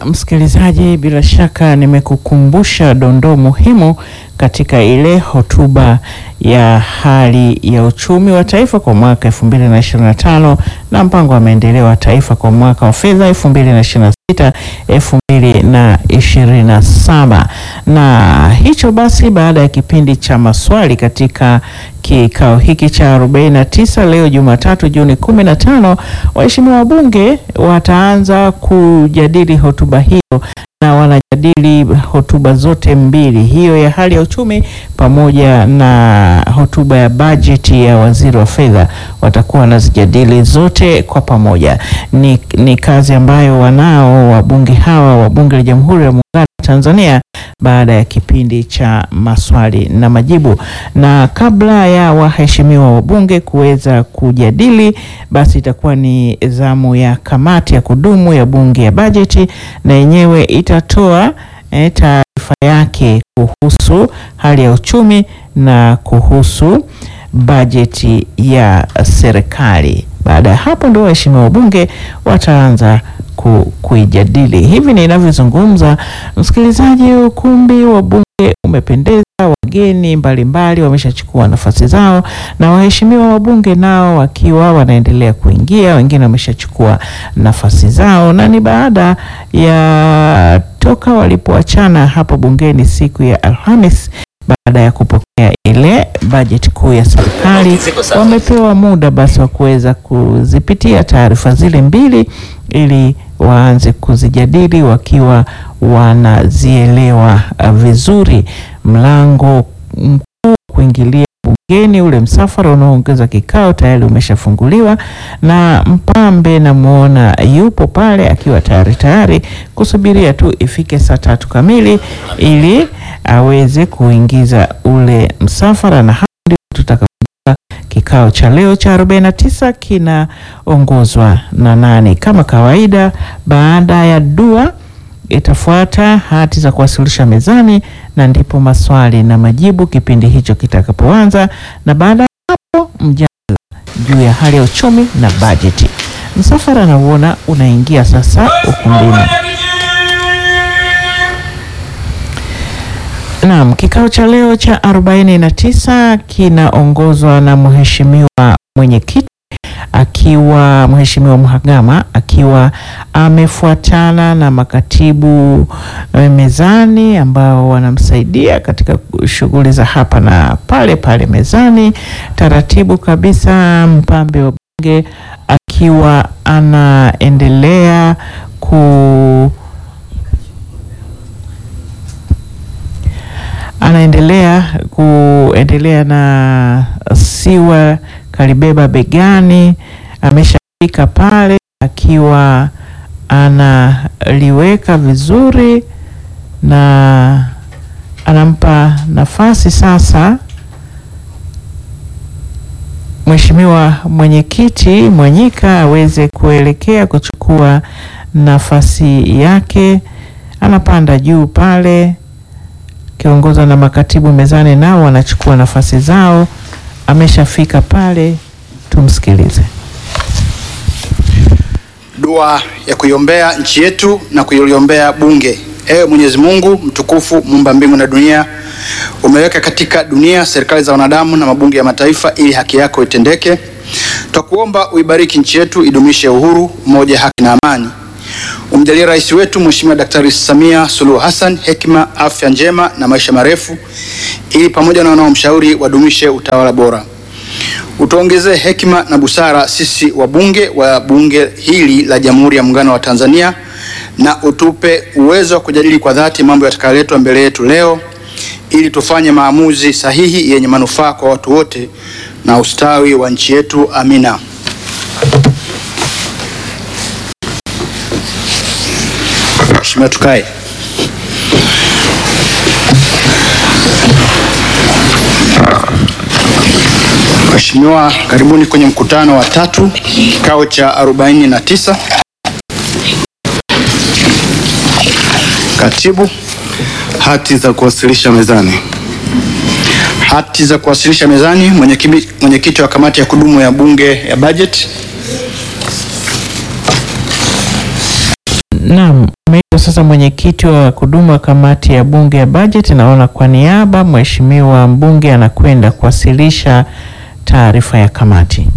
msikilizaji, bila shaka nimekukumbusha dondoo muhimu katika ile hotuba ya hali ya uchumi wa taifa kwa mwaka 2025 na mpango wa maendeleo wa taifa kwa mwaka wa fedha 2026 2027. Na hicho basi, baada ya kipindi cha maswali katika kikao hiki cha 49 leo Jumatatu Juni 15, waheshimiwa wabunge wataanza kujadili hotuba hiyo na wanajadili hotuba zote mbili, hiyo ya hali ya uchumi pamoja na hotuba ya bajeti ya waziri wa fedha. Watakuwa wanazijadili zote kwa pamoja. Ni, ni kazi ambayo wanao wabunge hawa wa Bunge la Jamhuri ya Muungano wa Tanzania baada ya kipindi cha maswali na majibu. Na kabla ya waheshimiwa wabunge kuweza kujadili, basi itakuwa ni zamu ya kamati ya kudumu ya bunge ya bajeti, na yenyewe itatoa eh, taarifa yake kuhusu hali ya uchumi na kuhusu bajeti ya serikali. Baada ya hapo ndio waheshimiwa wabunge wataanza ku, kuijadili. Hivi ninavyozungumza, msikilizaji, ukumbi wa bunge umependeza, wageni mbalimbali wameshachukua nafasi zao, na waheshimiwa wabunge nao wakiwa wanaendelea kuingia, wengine wameshachukua nafasi zao, na ni baada ya toka walipoachana hapo bungeni siku ya Alhamis baada ya kupokea ile bajeti kuu ya serikali, wamepewa muda basi wa kuweza kuzipitia taarifa zile mbili ili waanze kuzijadili wakiwa wanazielewa vizuri. Mlango mkuu kuingilia bungeni, ule msafara unaoongeza kikao tayari umeshafunguliwa, na mpambe namwona yupo pale akiwa tayari tayari kusubiria tu ifike saa tatu kamili ili aweze kuingiza ule msafara, na hapo ndio tutaka kikao cha leo cha 49 kinaongozwa na nani? Kama kawaida, baada ya dua itafuata hati za kuwasilisha mezani, na ndipo maswali na majibu kipindi hicho kitakapoanza, na baada ya hapo mjadala juu ya hali ya uchumi na bajeti. Msafara nauona unaingia sasa ukumbini. Naam, kikao cha leo cha 49 kinaongozwa na mheshimiwa mwenyekiti akiwa Mheshimiwa Mhagama akiwa amefuatana na makatibu mezani ambao wanamsaidia katika shughuli za hapa na pale pale mezani. Taratibu kabisa, mpambe wa bunge akiwa anaendelea ku anaendelea kuendelea na siwa kalibeba begani, ameshafika pale akiwa analiweka vizuri na anampa nafasi sasa Mheshimiwa mwenyekiti Mwanyika aweze kuelekea kuchukua nafasi yake. Anapanda juu pale akiongozwa na makatibu mezani, nao wanachukua nafasi zao. Ameshafika pale, tumsikilize. Dua ya kuiombea nchi yetu na kuiliombea Bunge. Ewe Mwenyezi Mungu mtukufu, muumba mbingu na dunia, umeweka katika dunia serikali za wanadamu na mabunge ya mataifa ili haki yako itendeke. Twakuomba uibariki nchi yetu, idumishe uhuru, umoja, haki na amani. Umjalie rais wetu Mheshimiwa Daktari Samia Suluhu Hassan hekima, afya njema na maisha marefu, ili pamoja na wanaomshauri wadumishe utawala bora. Utuongezee hekima na busara sisi wabunge wa bunge hili la Jamhuri ya Muungano wa Tanzania, na utupe uwezo wa kujadili kwa dhati mambo yatakayoletwa mbele yetu leo, ili tufanye maamuzi sahihi yenye manufaa kwa watu wote na ustawi wa nchi yetu. Amina. Mheshimiwa, tukae. Mheshimiwa, karibuni kwenye mkutano wa tatu kikao cha 49. Katibu, Hati za kuwasilisha mezani. hati za kuwasilisha mezani. Mwenyekiti mwenyekiti wa kamati ya kudumu ya bunge ya bajeti. Naam, ameitwa sasa mwenyekiti wa kudumu wa kamati ya bunge ya bajeti. Naona kwa niaba mheshimiwa mbunge anakwenda kuwasilisha taarifa ya kamati.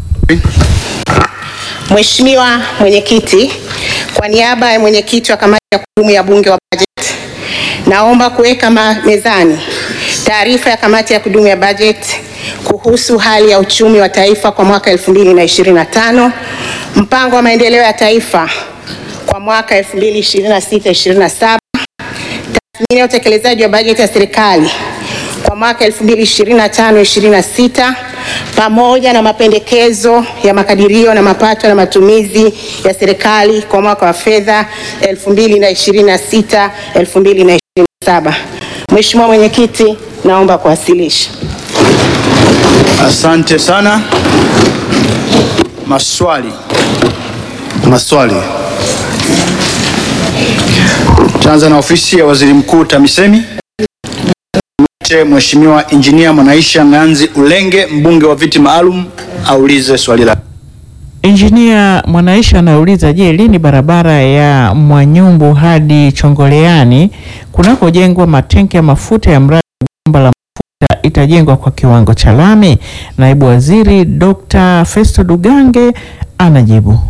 Mheshimiwa Mwenyekiti, kwa niaba ya mwenyekiti wa kamati ya kudumu ya bunge wa bajeti, naomba kuweka ma- mezani taarifa ya kamati ya kudumu ya bajeti kuhusu hali ya uchumi wa taifa kwa mwaka 2025, mpango wa maendeleo ya taifa kwa mwaka 2026-2027, tathmini ya utekelezaji wa bajeti ya serikali kwa mwaka 2025-2026 pamoja na mapendekezo ya makadirio na mapato na matumizi ya serikali kwa mwaka wa fedha 2026-2027. Mheshimiwa Mwenyekiti, naomba kuwasilisha. Asante sana. Maswali. Maswali. Taanza na ofisi ya waziri mkuu TAMISEMI. Mwite Mheshimiwa Injinia Mwanaisha Ng'anzi Ulenge, mbunge wa viti maalum, aulize swali lake. Injinia Mwanaisha anauliza, je, lini barabara ya Mwanyumbu hadi Chongoleani kunakojengwa matenki ya mafuta ya mradi wa bomba la mafuta itajengwa kwa kiwango cha lami? Naibu Waziri Dr. Festo Dugange anajibu.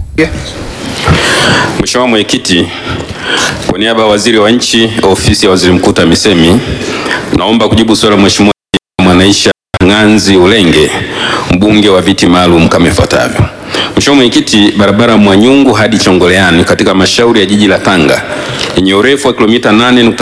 Mheshimiwa Mwenyekiti, kwa niaba ya Waziri wa Nchi, Ofisi ya Waziri Mkuu TAMISEMI, naomba kujibu swali la Mheshimiwa Mwanaisha Ng'anzi Ulenge, mbunge wa viti maalum kama ifuatavyo. Mheshimiwa Mwenyekiti, barabara ya Mwanyungu hadi Chongoleani katika halmashauri ya jiji la Tanga yenye urefu wa kilomita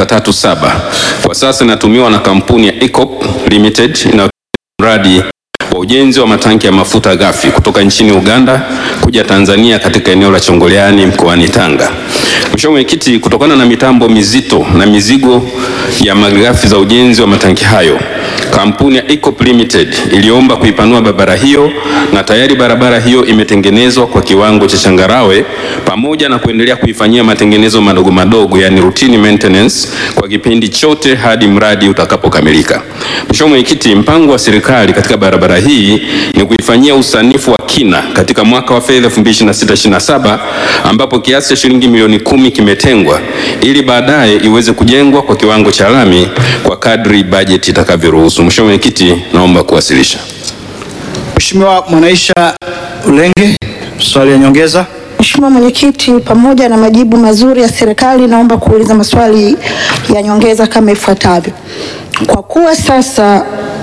8.37 kwa sasa inatumiwa na kampuni ya ECOP Limited inayo mradi wa ujenzi wa matanki ya mafuta ghafi kutoka nchini Uganda kuja Tanzania katika eneo la Chongoleani mkoani Tanga. Mheshimiwa Mwenyekiti, kutokana na mitambo mizito na mizigo ya malighafi za ujenzi wa matanki hayo, kampuni ya ECOP Limited iliomba kuipanua barabara hiyo na tayari barabara hiyo imetengenezwa kwa kiwango cha changarawe pamoja na kuendelea kuifanyia matengenezo madogo madogo, yani routine maintenance kwa kipindi chote hadi mradi utakapokamilika. Mheshimiwa Mwenyekiti, mpango wa serikali katika barabara hii ni kuifanyia usanifu wa kina katika mwaka wa fedha 2026/2027 ambapo kiasi cha shilingi milioni kumi kimetengwa ili baadaye iweze kujengwa kwa kiwango cha lami kwa kadri bajeti itakavyoruhusu. Mheshimiwa Mwenyekiti, naomba kuwasilisha. Mheshimiwa Mwanaisha Ulenge, swali ya nyongeza. Mheshimiwa Mwenyekiti, pamoja na majibu mazuri ya serikali, naomba kuuliza maswali ya nyongeza kama ifuatavyo. Kwa kuwa sasa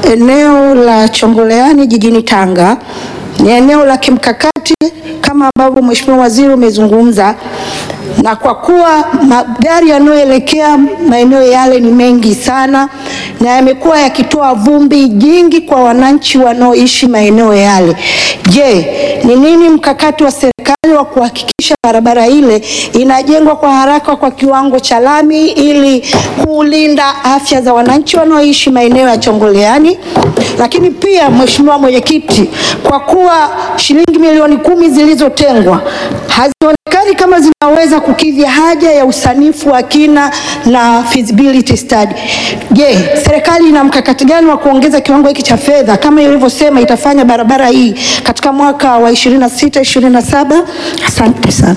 eneo la Chongoleani jijini Tanga ni eneo la kimkakati kama ambavyo Mheshimiwa Waziri umezungumza, na kwa kuwa magari yanayoelekea maeneo yale ni mengi sana na yamekuwa yakitoa vumbi jingi kwa wananchi wanaoishi maeneo yale, je, ni nini mkakati wa serikali wa kuhakikisha barabara ile inajengwa kwa haraka kwa kiwango cha lami ili kulinda afya za wananchi wanaoishi maeneo ya Chongoleani? Lakini pia Mheshimiwa Mwenyekiti, kwa kuwa shilingi milioni kumi zilizotengwa hazionekani kama zinaweza kukidhi haja ya usanifu wa kina na feasibility study. Je, serikali ina mkakati gani wa kuongeza kiwango hiki cha fedha kama ilivyosema itafanya barabara hii katika mwaka wa 26 27? Asante sana.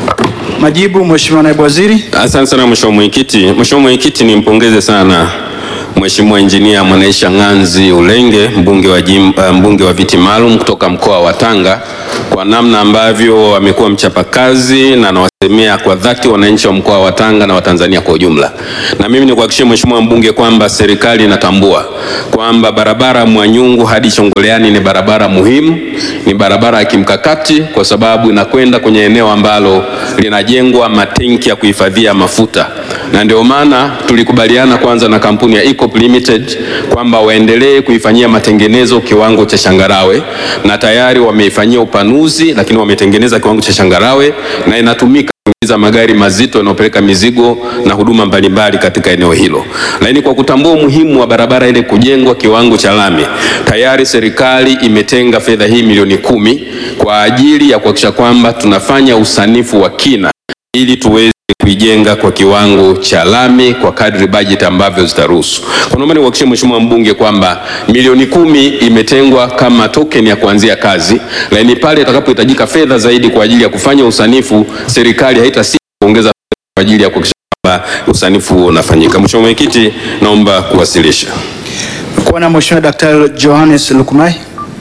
Majibu, Mheshimiwa Naibu Waziri. Asante sana Mheshimiwa Mwenyekiti. Mheshimiwa Mwenyekiti, nimpongeze sana Mheshimiwa Injinia Mwanaisha Ng'anzi Ulenge mbunge wa, jim, uh, mbunge wa viti maalum kutoka mkoa wa Tanga kwa namna ambavyo amekuwa mchapakazi na anawasemea kwa dhati wananchi wa mkoa wa Tanga na Watanzania kwa ujumla. Na mimi nikuhakikishie Mheshimiwa mbunge kwamba serikali inatambua kwamba barabara Mwanyungu hadi Chongoleani ni barabara muhimu, ni barabara ya kimkakati kwa sababu inakwenda kwenye eneo ambalo linajengwa matenki ya kuhifadhia mafuta, na ndio maana tulikubaliana kwanza na kampuni ya ECOP Limited kwamba waendelee kuifanyia matengenezo kiwango cha changarawe, na tayari wameifanyia upanuzi, lakini wametengeneza kiwango cha changarawe na inatumika kuingiza magari mazito yanayopeleka mizigo na huduma mbalimbali katika eneo hilo. Lakini kwa kutambua umuhimu wa barabara ile kujengwa kiwango cha lami, tayari serikali imetenga fedha hii milioni kumi kwa ajili ya kuhakikisha kwamba tunafanya usanifu wa kina ili tuweze kuijenga kwa kiwango cha lami kwa kadri bajeti ambavyo zitaruhusu. Kwa naomba nikuhakikishie Mheshimiwa mbunge kwamba milioni kumi imetengwa kama token ya kuanzia kazi, lakini pale itakapohitajika fedha zaidi kwa ajili ya kufanya usanifu, serikali haitasita kuongeza kwa ajili ya kuhakikisha kwamba usanifu huo unafanyika. Mheshimiwa Mwenyekiti, naomba kuwasilisha. Kuona Mheshimiwa Daktari Johannes Lukumai.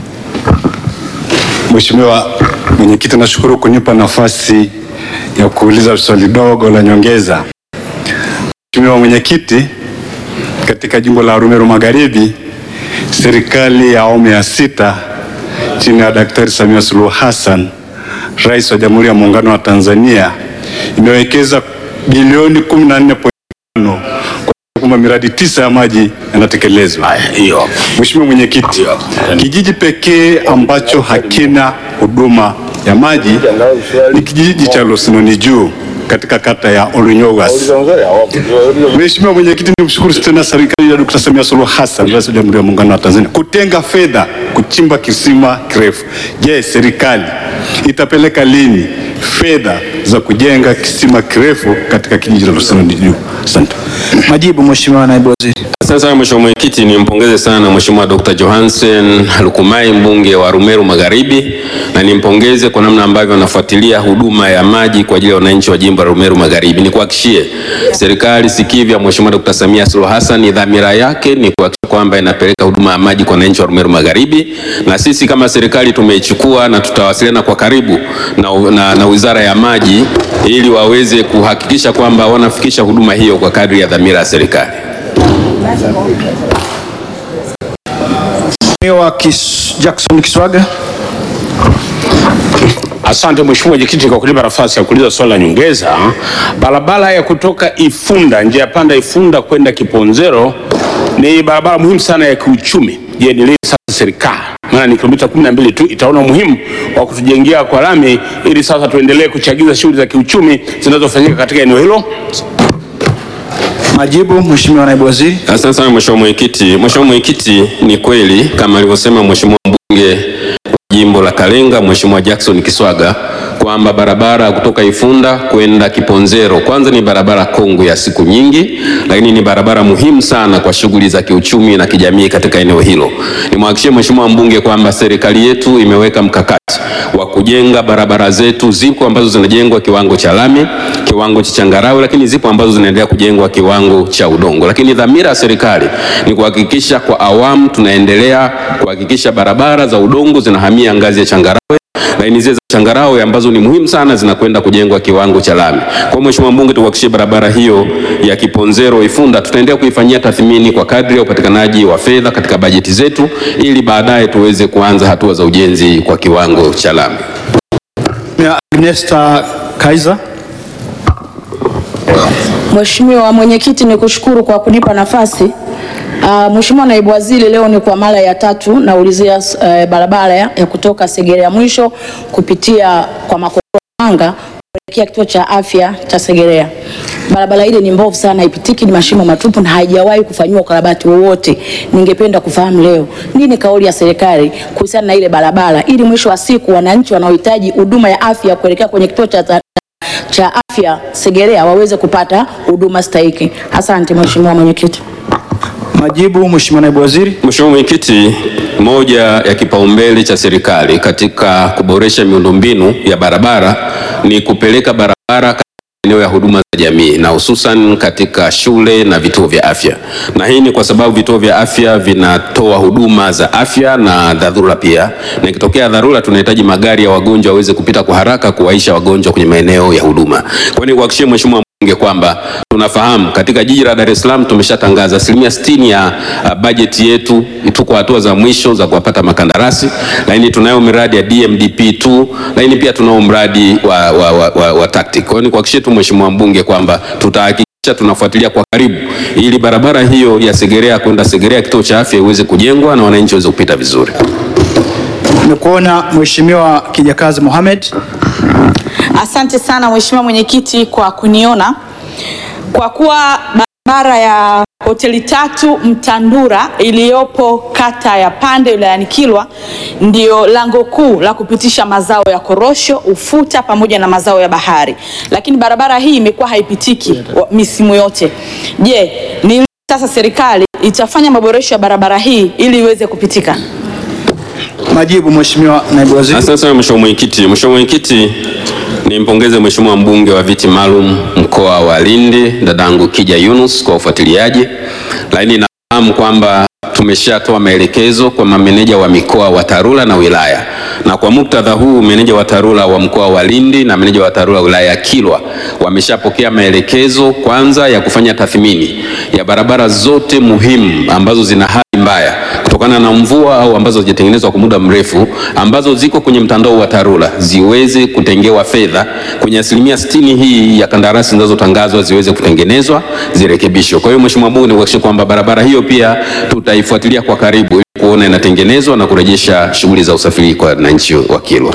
Mheshimiwa Mwenyekiti, nashukuru kunipa nafasi ya kuuliza swali dogo la nyongeza. Mheshimiwa Mwenyekiti, katika jimbo la Arumeru Magharibi, serikali ya awamu ya sita chini ya Daktari Samia Suluhu Hassan, Rais wa Jamhuri ya Muungano wa Tanzania, imewekeza bilioni 14.5 kwamba miradi tisa ya maji yanatekelezwa. Mheshimiwa Mwenyekiti, kijiji pekee ambacho hakina huduma ya maji ni kijiji cha Losinoni Juu katika kata ya Olunyogas. Mheshimiwa Mwenyekiti, nimshukuru tena serikali ya Dkt. Samia Suluhu Hassan, Rais wa Jamhuri ya Muungano wa Tanzania, kutenga fedha kuchimba kisima kirefu. Je, serikali itapeleka lini fedha za kujenga kisima kirefu katika kijiji cha Losinoni Juu? Asante. Majibu Mheshimiwa Naibu Waziri. Asante sana Mheshimiwa Mwenyekiti, nimpongeze sana Mheshimiwa Dr. Johansen Lukumai mbunge wa Arumeru Magharibi na nimpongeze kwa namna ambavyo anafuatilia huduma ya maji kwa ajili ya wananchi wa jimbo la Arumeru Magharibi. Nikuhakikishie serikali sikivu ya Mheshimiwa Dr. Samia Suluhu Hassan, dhamira yake ni kuhakikisha kwamba inapeleka huduma ya maji kwa wananchi wa Arumeru Magharibi, na sisi kama serikali tumeichukua na tutawasiliana kwa karibu na, na, na Wizara ya Maji ili waweze kuhakikisha kwamba wanafikisha huduma hiyo kwa kadri ya dhamira ya serikali. Mheshimiwa Kis, Jackson Kiswaga. Asante Mheshimiwa Mwenyekiti kwa kunipa nafasi ya kuuliza swali la nyongeza. Barabara ya kutoka Ifunda, njia ya panda Ifunda kwenda Kiponzero ni barabara muhimu sana ya kiuchumi. Je, ni lini sasa serikali, maana ni kilomita 12 tu, itaona umuhimu wa kutujengea kwa lami ili sasa tuendelee kuchagiza shughuli za kiuchumi zinazofanyika katika eneo hilo? Majibu Mheshimiwa Naibu Waziri. Asante sana Mheshimiwa Mwenyekiti. Mheshimiwa Mwenyekiti, ni kweli kama alivyosema Mheshimiwa mbunge wa jimbo la Kalenga Mheshimiwa Jackson Kiswaga kwamba barabara kutoka Ifunda kwenda Kiponzero kwanza ni barabara kongwe ya siku nyingi, lakini ni barabara muhimu sana kwa shughuli za kiuchumi na kijamii katika eneo hilo. Nimhakikishie Mheshimiwa mbunge kwamba serikali yetu imeweka mkakati wa kujenga barabara zetu. Zipo ambazo zinajengwa kiwango cha lami, kiwango cha changarawe, lakini zipo ambazo zinaendelea kujengwa kiwango cha udongo. Lakini dhamira ya serikali ni kuhakikisha kwa awamu tunaendelea kuhakikisha barabara za udongo zinahamia ngazi ya changarawe laini zile za changarawe ambazo ni muhimu sana zinakwenda kujengwa kiwango cha lami. Kwa Mheshimiwa mbunge, tuhakikishie barabara hiyo ya Kiponzero Ifunda tutaendelea kuifanyia tathmini kwa kadri ya upatikanaji wa fedha katika bajeti zetu ili baadaye tuweze kuanza hatua za ujenzi kwa kiwango cha lami. Mheshimiwa Agnesta Kaiser. Mheshimiwa Mwenyekiti, ni kushukuru kwa kunipa nafasi. Uh, Mheshimiwa Naibu Waziri, leo ni kwa mara ya tatu naulizia uh, barabara ya ya kutoka Segerea mwisho kupitia kwa Makokoro Manga kuelekea kituo cha afya cha Segerea. Barabara ile ni mbovu sana, haipitiki, ni mashimo matupu na haijawahi kufanyiwa ukarabati wowote. Ningependa kufahamu leo nini kauli ya serikali kuhusiana na ile barabara, ili mwisho wa siku wananchi wanaohitaji huduma ya afya kuelekea kwenye kituo cha cha afya Segerea waweze kupata huduma stahiki. Asante Mheshimiwa Mwenyekiti. Majibu Mheshimiwa Naibu Waziri. Mheshimiwa Mwenyekiti, moja ya kipaumbele cha serikali katika kuboresha miundombinu ya barabara ni kupeleka barabara katika maeneo ya huduma za jamii na hususan katika shule na vituo vya afya, na hii ni kwa sababu vituo vya afya vinatoa huduma za afya na dharura pia, na ikitokea dharura tunahitaji magari ya wagonjwa waweze kupita kwa haraka kuwaisha wagonjwa kwenye maeneo ya huduma. Kwa hiyo nikuhakikishie Mheshimiwa mbunge kwamba tunafahamu katika jiji la Dar es Salaam tumeshatangaza asilimia sitini ya uh, bajeti yetu, tuko hatua za mwisho za kuwapata makandarasi, lakini tunayo miradi ya DMDP2, lakini pia tunao mradi wa, wa, wa, wa, wa TACTIC. Kwa hiyo nikuhakikishie tu Mheshimiwa mbunge kwamba tutahakikisha tunafuatilia kwa karibu ili barabara hiyo ya Segerea kwenda Segerea kituo cha afya iweze kujengwa na wananchi waweze kupita vizuri. Nimekuona Mheshimiwa Kijakazi Mohamed. Asante sana Mheshimiwa Mwenyekiti kwa kuniona. Kwa kuwa barabara ya hoteli tatu Mtandura iliyopo kata ya Pande wilayani Kilwa ndio lango kuu la kupitisha mazao ya korosho, ufuta pamoja na mazao ya bahari, lakini barabara hii imekuwa haipitiki wa- misimu yote. Je, ni lini sasa serikali itafanya maboresho ya barabara hii ili iweze kupitika? Majibu Mheshimiwa Naibu Waziri. Asante sana Mheshimiwa Mwenyekiti. Mheshimiwa Mwenyekiti, nimpongeze Mheshimiwa mbunge wa viti maalum mkoa mkoa wa Lindi, dadangu Kija Yunus kwa ufuatiliaji, lakini nafahamu kwamba tumeshatoa maelekezo kwa mameneja wa mikoa wa TARURA na wilaya, na kwa muktadha huu meneja wa TARURA wa mkoa wa Lindi na meneja wa TARURA wilaya ya Kilwa wameshapokea maelekezo kwanza ya kufanya tathmini ya barabara zote muhimu ambazo zina hali mbaya kutokana na mvua au ambazo hazijatengenezwa kwa muda mrefu ambazo ziko kwenye mtandao wa TARURA ziweze kutengewa fedha kwenye asilimia sitini hii ya kandarasi zinazotangazwa ziweze kutengenezwa zirekebishwe. Kwa hiyo Mheshimiwa Bunge, nikuhakikishie kwamba barabara hiyo pia tutaifuatilia kwa karibu ili kuona inatengenezwa na kurejesha shughuli za usafiri kwa wananchi wa Kilwa.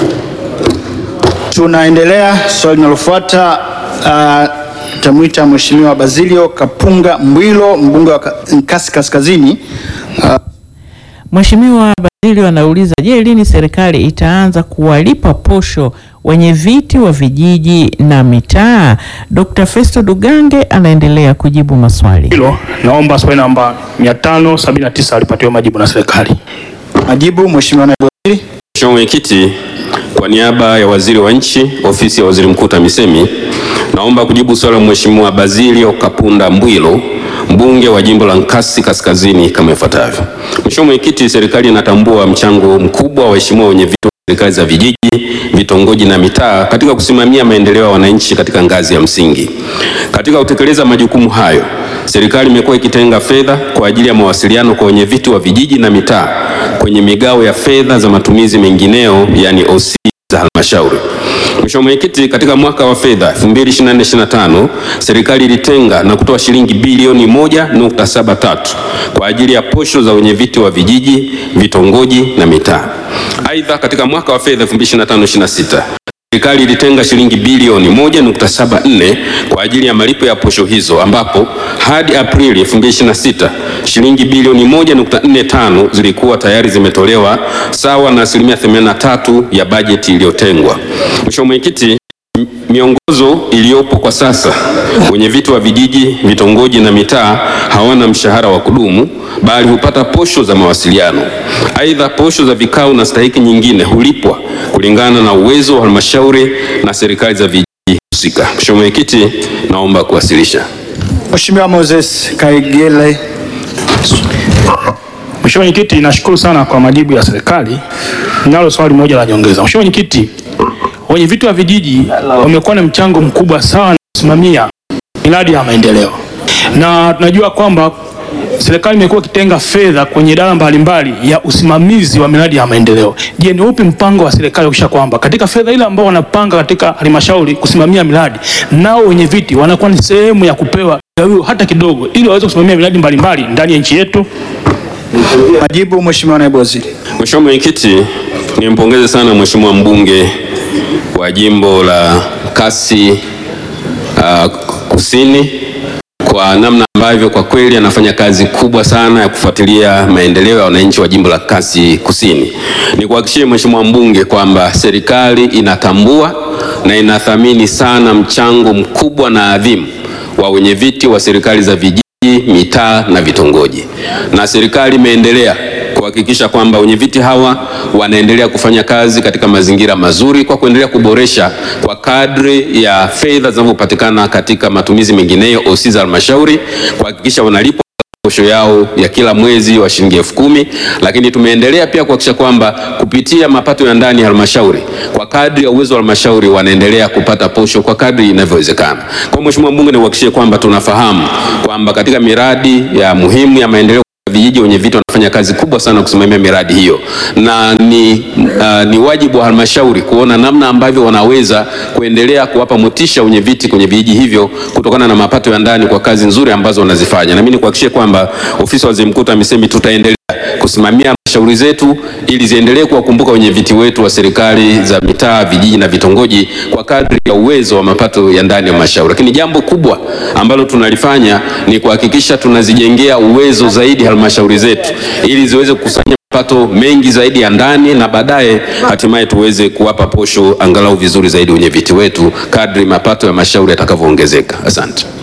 Tunaendelea. Swali linalofuata uh, tamwita Mheshimiwa Basilio Kapunga Mbwilo, mbunge wa Ka- Nkasi Kaskazini. Uh, Mheshimiwa Basilio anauliza, je, lini serikali itaanza kuwalipa posho wenye viti wa vijiji na mitaa? Dr. Festo Dugange anaendelea kujibu maswali. hilo naomba swali namba 579 alipatiwa majibu na serikali. majibu Mheshimiwa Naibu Waziri. Mheshimiwa Mwenyekiti, kwa niaba ya Waziri wa Nchi, Ofisi ya Waziri Mkuu TAMISEMI, naomba kujibu swali la Mheshimiwa Basilio Kapunda Mbwilo, mbunge wa jimbo la Nkasi Kaskazini kama ifuatavyo. Mheshimiwa Mwenyekiti, serikali inatambua mchango mkubwa wa waheshimiwa wenye viti wa serikali za vijiji, vitongoji na mitaa katika kusimamia maendeleo ya wananchi katika ngazi ya msingi. Katika kutekeleza majukumu hayo, serikali imekuwa ikitenga fedha kwa ajili ya mawasiliano kwa wenye viti wa vijiji na mitaa kwenye migao ya fedha za matumizi mengineo, yani OC za halmashauri. Mheshimiwa Mwenyekiti, katika mwaka wa fedha 2024/25 serikali ilitenga na kutoa shilingi bilioni 1.73 kwa ajili ya posho za wenye viti wa vijiji, vitongoji na mitaa. Aidha, katika mwaka wa fedha 2025/26 Serikali ilitenga shilingi bilioni 1.74 kwa ajili ya malipo ya posho hizo ambapo hadi Aprili 2026 shilingi bilioni 1.45 zilikuwa tayari zimetolewa sawa na asilimia 83 ya bajeti iliyotengwa. Mheshimiwa Mwenyekiti, m- miongozo iliyopo kwa sasa, wenye viti wa vijiji, vitongoji na mitaa hawana mshahara wa kudumu bali hupata posho za mawasiliano. Aidha, posho za vikao na stahiki nyingine hulipwa kulingana na uwezo wa halmashauri na serikali za vijiji husika. Mheshimiwa Mwenyekiti, naomba kuwasilisha. Mheshimiwa Moses Kaigele. Mheshimiwa Mwenyekiti, nashukuru sana kwa majibu ya serikali. Ninalo swali moja la nyongeza. Mheshimiwa Mwenyekiti, wenye viti wa vijiji wamekuwa na mchango mkubwa sana kusimamia miradi ya maendeleo, na tunajua kwamba serikali imekuwa ikitenga fedha kwenye idara mbalimbali ya usimamizi wa miradi ya maendeleo. Je, ni upi mpango wa serikali kuhakikisha kwamba katika fedha ile ambao wanapanga katika halmashauri kusimamia miradi, nao wenye viti wanakuwa ni sehemu ya kupewa gawio hata kidogo, ili waweze kusimamia miradi mbalimbali ndani ya nchi yetu? Majibu Mheshimiwa Naibu Waziri. Mheshimiwa Mwenyekiti, nimpongeze sana Mheshimiwa mbunge wa jimbo la Nkasi uh, Kusini kwa namna ambavyo kwa kweli anafanya kazi kubwa sana ya kufuatilia maendeleo ya wananchi wa jimbo la Nkasi Kusini. Nikuhakikishie Mheshimiwa mbunge kwamba serikali inatambua na inathamini sana mchango mkubwa na adhimu wa wenye viti wa serikali za vijiji, mitaa na vitongoji, na serikali imeendelea kuhakikisha kwamba wenye viti hawa wanaendelea kufanya kazi katika mazingira mazuri kwa kuendelea kuboresha kwa kadri ya fedha zinavyopatikana katika matumizi mengineyo OC za halmashauri kuhakikisha wanalipwa posho yao ya kila mwezi wa shilingi elfu kumi lakini tumeendelea pia kuhakikisha kwamba kupitia mapato ya ndani ya halmashauri kwa kadri ya uwezo wa halmashauri wanaendelea kupata posho kwa kadri inavyowezekana. Kwa hiyo Mheshimiwa Mbunge, niuhakikishie kwamba tunafahamu kwamba katika miradi ya muhimu ya maendeleo vijiji wenye viti wanafanya kazi kubwa sana kusimamia miradi hiyo, na ni, uh, ni wajibu wa halmashauri kuona namna ambavyo wanaweza kuendelea kuwapa motisha wenye viti kwenye vijiji hivyo kutokana na mapato ya ndani kwa kazi nzuri ambazo wanazifanya. Na mimi nikuhakikishie kwamba ofisi ya waziri mkuu TAMISEMI tutaendelea kusimamia halmashauri zetu ili ziendelee kuwakumbuka wenye viti wetu wa serikali za mitaa, vijiji na vitongoji kwa kadri ya uwezo wa mapato ya ndani ya halmashauri. Lakini jambo kubwa ambalo tunalifanya ni kuhakikisha tunazijengea uwezo zaidi halmashauri zetu ili ziweze kukusanya mapato mengi zaidi ya ndani na baadaye hatimaye tuweze kuwapa posho angalau vizuri zaidi wenye viti wetu kadri mapato ya halmashauri yatakavyoongezeka. Asante.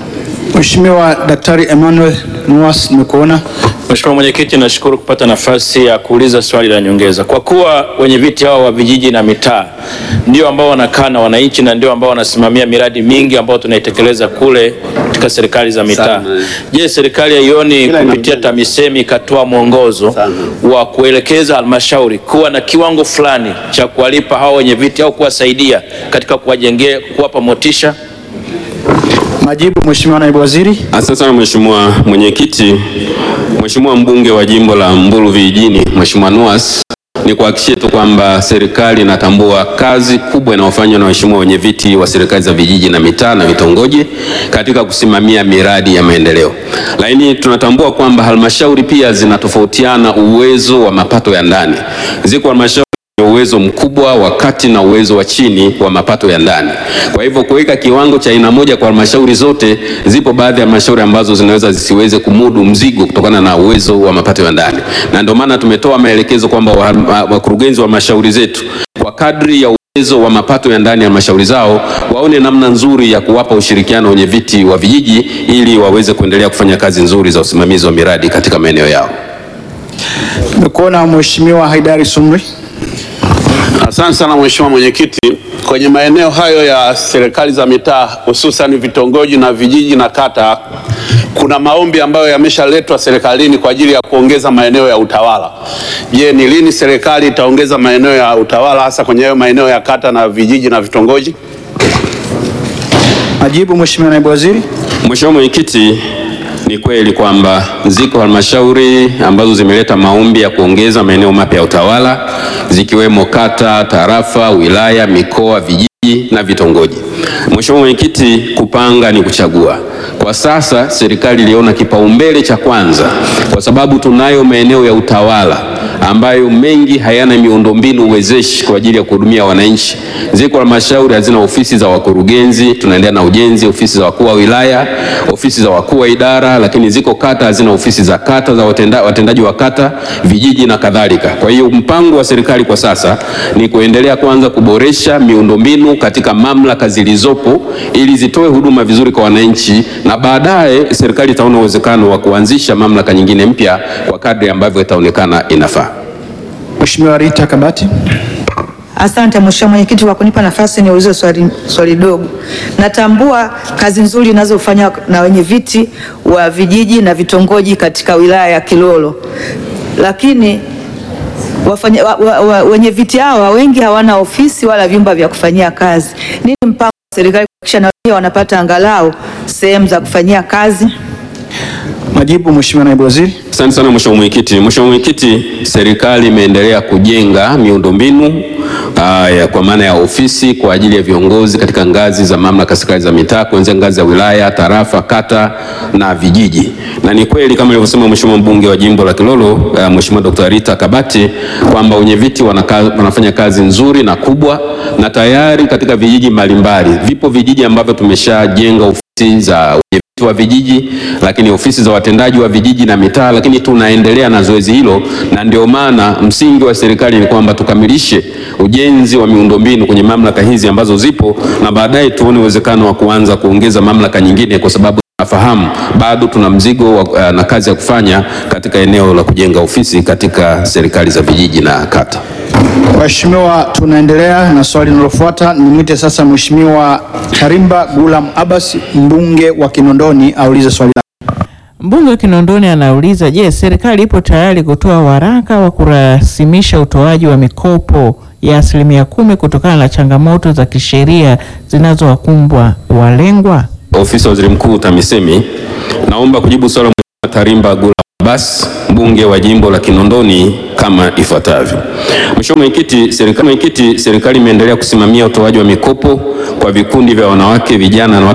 Mheshimiwa Daktari Emmanuel Nuas, nimekuona. Mheshimiwa Mwenyekiti, nashukuru kupata nafasi ya kuuliza swali la nyongeza. Kwa kuwa wenye viti hao wa vijiji na mitaa ndio ambao wanakaa na wananchi na ndio ambao wanasimamia miradi mingi ambayo tunaitekeleza kule katika serikali za mitaa. Je, serikali haioni kupitia TAMISEMI ikatoa mwongozo wa kuelekeza halmashauri kuwa na kiwango fulani cha kuwalipa hao wenye viti au kuwasaidia katika kuwajengea, kuwapa motisha? Majibu, Mheshimiwa Naibu Waziri. Asante sana Mheshimiwa Mwenyekiti. Mheshimiwa mbunge wa jimbo la Mbulu vijijini, Mheshimiwa Nuas, ni kuhakikishie tu kwamba serikali inatambua kazi kubwa inayofanywa na waheshimiwa wenye viti wa serikali za vijiji na mitaa na vitongoji katika kusimamia miradi ya maendeleo, lakini tunatambua kwamba halmashauri pia zinatofautiana uwezo wa mapato ya ndani. Ziko halmashauri zenye uwezo mkubwa wa kati na uwezo wa chini wa mapato ya ndani. Kwa hivyo kuweka kiwango cha aina moja kwa halmashauri zote, zipo baadhi ya halmashauri ambazo zinaweza zisiweze kumudu mzigo kutokana na uwezo wa mapato ya ndani, na ndio maana tumetoa maelekezo kwamba wa- wa- wakurugenzi wa halmashauri zetu kwa kadri ya uwezo wa mapato ya ndani ya halmashauri zao waone namna nzuri ya kuwapa ushirikiano wenye viti wa vijiji ili waweze kuendelea kufanya kazi nzuri za usimamizi wa miradi katika maeneo yao. Nimekuona Mheshimiwa Haidari Sumri. Asante sana Mheshimiwa Mwenyekiti. Kwenye maeneo hayo ya serikali za mitaa hususan vitongoji na vijiji na kata, kuna maombi ambayo yameshaletwa serikalini kwa ajili ya kuongeza maeneo ya utawala. Je, ni lini serikali itaongeza maeneo ya utawala hasa kwenye hayo maeneo ya kata na vijiji na vitongoji? Majibu, Mheshimiwa Naibu Waziri. Mheshimiwa Mwenyekiti, ni kweli kwamba ziko halmashauri ambazo zimeleta maombi ya kuongeza maeneo mapya ya utawala zikiwemo kata, tarafa, wilaya, mikoa, vijiji na vitongoji. Mheshimiwa Mwenyekiti, kupanga ni kuchagua. Kwa sasa serikali iliona kipaumbele cha kwanza, kwa sababu tunayo maeneo ya utawala ambayo mengi hayana miundombinu wezeshi kwa ajili ya kuhudumia wananchi. Ziko halmashauri hazina ofisi za wakurugenzi, tunaendelea na ujenzi, ofisi za wakuu wa wilaya, ofisi za wakuu wa idara, lakini ziko kata hazina ofisi za kata za watenda, watendaji wa kata, vijiji na kadhalika. Kwa hiyo mpango wa serikali kwa sasa ni kuendelea kwanza kuboresha miundombinu katika mamlaka zilizopo ili zitoe huduma vizuri kwa wananchi, na baadaye serikali itaona uwezekano wa kuanzisha mamlaka nyingine mpya kwa kadri ambavyo itaonekana inafaa. Mheshimiwa Rita Kabati. Asante Mheshimiwa Mwenyekiti kwa kunipa nafasi niulize swali, swali dogo. Natambua kazi nzuri inazofanywa na wenye viti wa vijiji na vitongoji katika wilaya ya Kilolo, lakini wafanya, wa, wa, wa, wenye viti hawa wengi hawana ofisi wala vyumba vya kufanyia kazi. Nini mpango wa serikali kuhakikisha na wao wanapata angalau sehemu za kufanyia kazi? Majibu, Mheshimiwa Naibu Waziri. Asante sana Mheshimiwa Mwenyekiti. Mheshimiwa Mwenyekiti, serikali imeendelea kujenga miundombinu haya kwa maana ya ofisi kwa ajili ya viongozi katika ngazi za mamlaka serikali za mitaa kuanzia ngazi ya wilaya, tarafa, kata na vijiji. Na ni kweli kama alivyosema Mheshimiwa mbunge wa jimbo la Kilolo uh, Mheshimiwa Dr. Rita Kabati kwamba wenye viti wanaka, wanafanya kazi nzuri na kubwa na tayari katika vijiji mbalimbali. Vipo vijiji ambavyo tumeshajenga ofisi za wenye viti wa vijiji, lakini ofisi za watendaji wa vijiji na mitaa, lakini tunaendelea na zoezi hilo, na ndio maana msingi wa serikali ni kwamba tukamilishe ujenzi wa miundombinu kwenye mamlaka hizi ambazo zipo, na baadaye tuone uwezekano wa kuanza kuongeza mamlaka nyingine, kwa sababu nafahamu bado tuna mzigo wa, uh, na kazi ya kufanya katika eneo la kujenga ofisi katika serikali za vijiji na kata. Mheshimiwa, tunaendelea na swali linalofuata. Nimwite sasa Mheshimiwa Karimba Gulam Abbas, mbunge wa Kinondoni, aulize swali lake. Mbunge wa Kinondoni anauliza, je, serikali ipo tayari kutoa waraka wa kurasimisha utoaji wa mikopo ya asilimia kumi kutokana na changamoto za kisheria zinazowakumbwa walengwa? Ofisi ya Waziri Mkuu TAMISEMI, naomba kujibu swali la Mheshimiwa Tarimba Gula Abbas, mbunge wa jimbo la Kinondoni kama ifuatavyo. Mheshimiwa Mwenyekiti, serikali Mwenyekiti, serikali imeendelea kusimamia utoaji wa mikopo kwa vikundi vya wanawake, vijana na watu